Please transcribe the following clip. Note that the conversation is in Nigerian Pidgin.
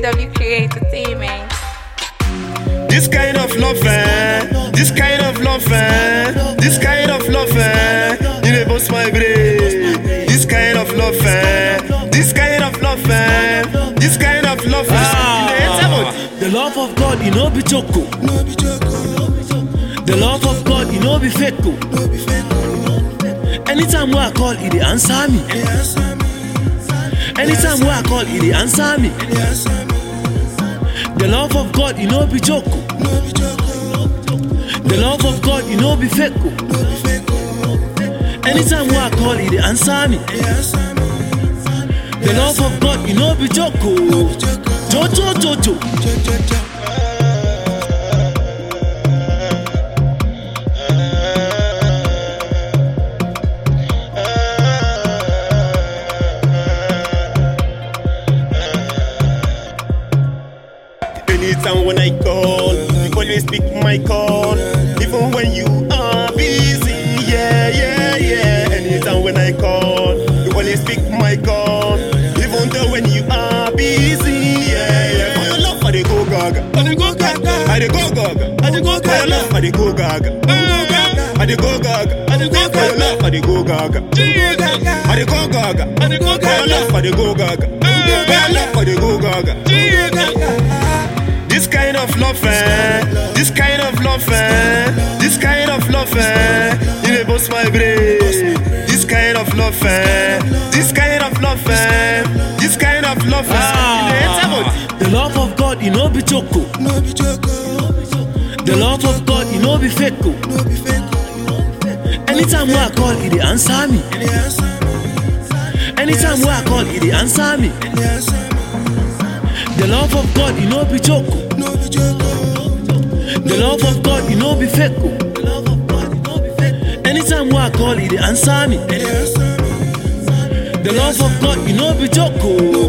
WK Entertainment. This kind of love, eh? This kind of love, eh? This kind of love, eh? You dey bust my brain. This kind of love, eh? This kind of love, eh? This kind of love, eh? You dey enter body. The love of God, you know, be choco. The love of God, you know, be fake. Anytime where I call, he dey answer me. Anytime where I call, he dey answer me. The love of God, you know, be choco. The love of God, you know, be fake. Anytime where I call, he dey answer me. The love of God, you know, be choco. Jojo, jojo. Anytime when I call, you always pick my call. Even when you are busy, yeah, yeah, yeah. Anytime when I call, you always pick my call. Even though when you are busy, yeah, yeah. For your love, I dey go gaga. I dey go gaga. I dey go gaga. I dey go gaga. For your love, I dey go gaga. I dey go gaga. I dey go gaga. For your love, I dey go gaga. I dey go gaga. I dey go gaga. For your love, I dey go gaga. For your love, I dey go gaga. This kind of love, eh? This kind of love, eh? This kind of love, eh? You dey bust my brain. This kind of love, eh? This kind of love, eh? This kind of love, eh? You dey enter body. The love of God, you know, be choco. The love of God, you know, be fake. Anytime where I call, he dey answer me. Anytime where I call, he dey answer me. The love of God, you know, be choco. The love of God, you know, be fake. Anytime where I call, he dey answer me. The love of God, you know, be choco.